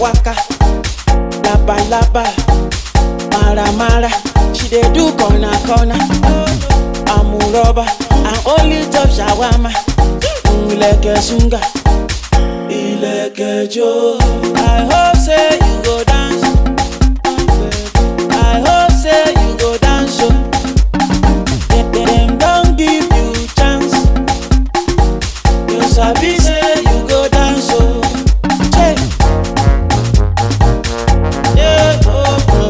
waka, laba laba, mara mara. She dey do corner corner. Amuroba and only top shawama. Ileke sunga, ileke jo. I hope say you go dance. I hope say you go dance. Oh. Dem- Dem don give you chance. You sabi say you go dance. Oh. Che. Yeah, oh, oh,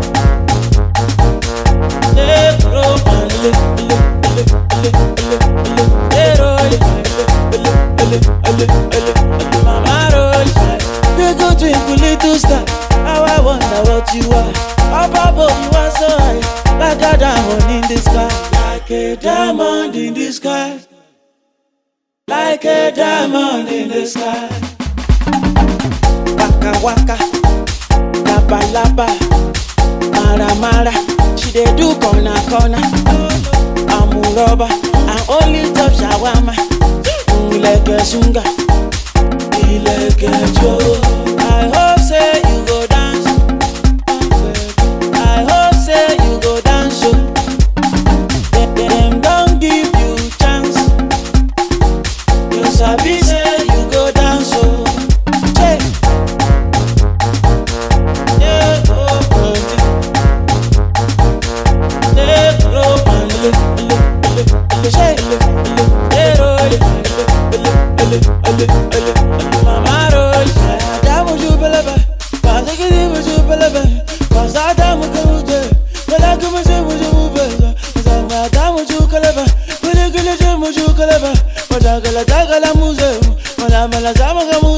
yeah. Yeah, oh, oh, le, le, le, le, le, le. Yeah, oh, le, le, le, le, le, le. Mama roll. You go twinkle little star. How I wonder what you are. Up above you are so high, like a diamond in the sky, like a diamond in the sky, like a diamond in the sky. Waka waka, laba laba, mara mara. She dey do corner corner. Amuroba and only top shawama. Ileke sunga, ileke jo. I hope say you go dance. I hope say you go dance. Oh. Dem- Dem don give you chance. You sabi say you go dance. Oh. Che. Yeah, oh, oh, yeah. Yeah, oh, oh, le, le, le, le, che, le, le, yeah, oh, le, le, le, le, le, le. Mama roll. Adamu jubelebe, kazakiri mujubelebe, kazadamu kamuje, malaku muje mujubeze, zanga adamu jukelebe, guli guli je mujukelebe, madagala dagala muze, mala mala zama